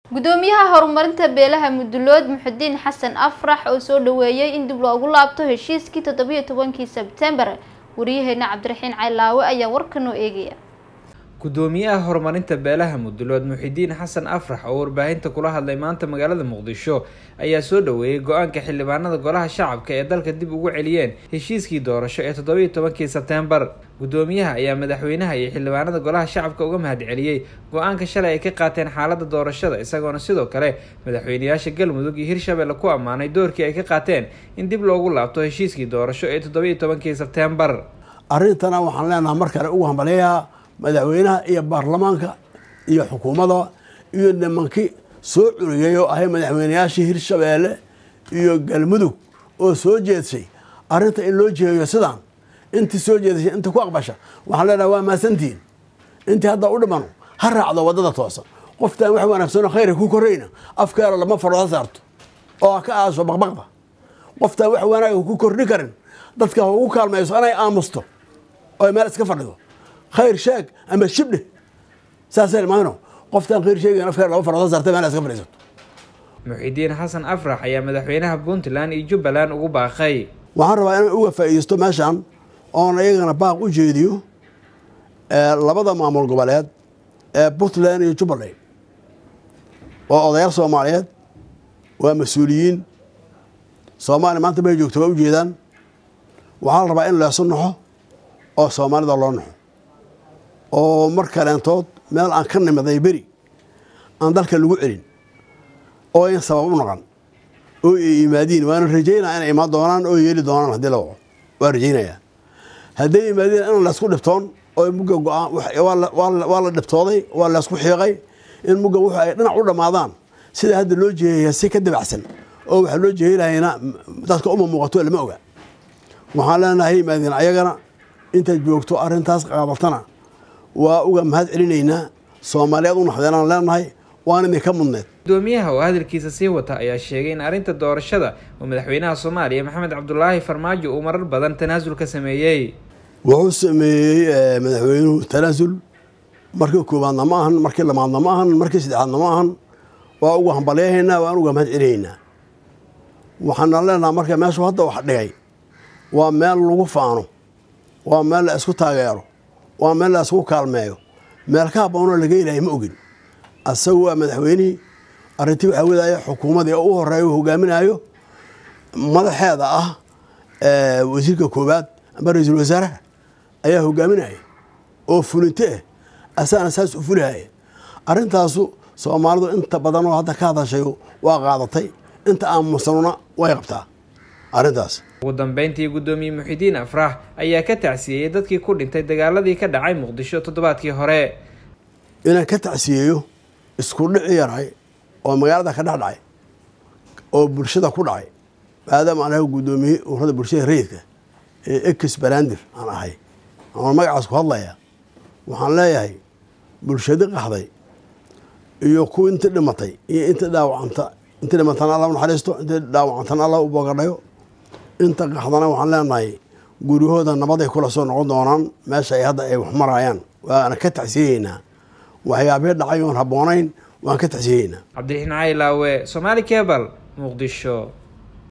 gudoomiyaha horumarinta beelaha mudulood muxudiin xasan afrax oo soo dhaweeyay in dib loogu laabto heshiiskii toddobiyo tobankii sebtembar wariyaheena cabdiraxiin caylaawe ayaa warka noo eegaya gudoomiyaha horumarinta beelaha mudulood muxidiin xasan afrax oo warbaahinta kula hadlay maanta magaalada muqdisho ayaa soo dhaweeyey go-aanka xildhibaanada golaha shacabka ee dalka dib ugu celiyeen heshiiskii doorasho ee toddobiyo tobankii sebtembar gudoomiyaha ayaa madaxweynaha iyo xildhibaanada golaha shacabka uga mahad celiyey go-aanka shalay ay ka qaateen xaalada doorashada isagoona sidoo kale madaxweyneyaasha galmudug iyo hirshabelle ku ammaanay doorkii ay ka qaateen in dib loogu laabto heshiiskii doorasho ee toddobiyo tobankii sebtembar arrintana waxaan leenahay mar kale ugu hambaleeyaha madaxweynaha iyo baarlamaanka iyo xukuumadda iyo nimankii soo curiyay oo ahay madaxweyneyaashii hirshabeelle iyo galmudug oo soo jeedsay arrinta in loo jeeyo sidaan intii soo jeedashay inta ku aqbasha waxaan leenahay waa mahadsantihiin intii hadda u dhimano ha raacdo waddada toosan qoftaan wax wanaagsanoo khayra ku korayna afkeera lama farooda saarto oo ha ka aaso baqbaqda qoftaan wax wanaaga ku kordhi karin dadka ha ugu kaalmayso inay aamusto oo meel iska fadhido khayr sheeg ama shibdhe saasay maano qoftaan khayr sheegayn afkeer laba farooda saartay meel iska fadhiisato muxidiin xasan afrax ayaa madaxweynaha puntland iyo jubbaland ugu baaqay waxaan rabaa inaan uga faa'iideysto meeshan oon iyagana baaq u jeediyo labada maamul goboleed ee puntland iyo jubbaland waa odayaal soomaaliyeed waa mas-uuliyiin soomaaliya maanta bay joogto waa ujeedaan waxaa la rabaa in leesu naxo oo soomaalida loo naxo oo mar kaleentood meel aan ka nimiday beri aan dalka lagu celin oo in sabab u naqan oo ay yimaadiin waana rajaynaa inay imaan doonaan oo yeeli doonaan haddii la waco waa rajaynayaa hadday yimaadiin in laysku dhibtoon oo mugga go-aan waa la dhibtooday waa laysku xiiqay in mugga wuxu ay dhinac u dhammaadaan sida hadda loo jeeyaya si ka dabacsan oo waxaa loo jeeynayana dadka uma muuqato lama oga waxaan leenahay yimaadiin ayagana intaad joogto arrintaas qaadatana waa uga mahad celinaynaa soomaaliyeed u naxdeenaan leenahay waan idinka mudneed gudoomiyaha oo hadalkiisa sii wata ayaa sheegay in arrinta doorashada oo madaxweynaha soomaaliya maxamed cabdulaahi farmaajo uu marar badan tanaasul ka sameeyey wuxuu sameeyey madaxweynuhu tanaasul markii koowaadna ma ahan markii lamaadna ma ahan markii saddexaadna ma ahan waa uga hambalyahaynaa waan uga mahad celinaynaa waxaana leenaha marka meeshu hadda wax dhigay waa meel lagu faano waa meel la isku taageero waa meel la isku kaalmeeyo meel ka haboonoo laga ilahay ma ogin asagu waa madaxweynihii arrintii waxaa wadaya xukuumadii oo u horeeya u hogaaminayo madaxeeda ah wasiirka koowaad ama ra-iisul wasaaraha ayaa hogaaminaya oo fulinto ah asaana saas u fulihaya arrintaasu soomaalidu inta badan oo hadda ka hadashay waa qaadatay inta aamusanuna way qabtaa arrintaas ugu dambeyntii gudoomiye muxidiin afrax ayaa ka tacsiyeeyey dadkii ku dhintay dagaaladii ka dhacay muqdisho toddobaadkii hore inaan ka tacsiyeeyo isku dhici yaray oo magaalada ka dhex dhacay oo bulshada ku dhacay maadaama aan ahay guddoomiye urada bulshada rayidka ee ex barandir aan ahay aan magacaas ku hadlaya waxaan leeyahay bulshadi qaxday iyo kuwa inta dhimatay iyo inta dhaawacanta inta dhimatan alla u naxariisto inta dhaawacantan alla u boogadhayo inta qaxdana waxaan leenahay guryahooda nabaday kula soo noqon doonaan meesha ay hadda ay wax marayaan waana ka tacsiyeyeynaa waxyaabihii dhacay oon habboonayn waan ka tacsiyeyeynaa cabdiraxiin caylaawe somaali cebal muqdisho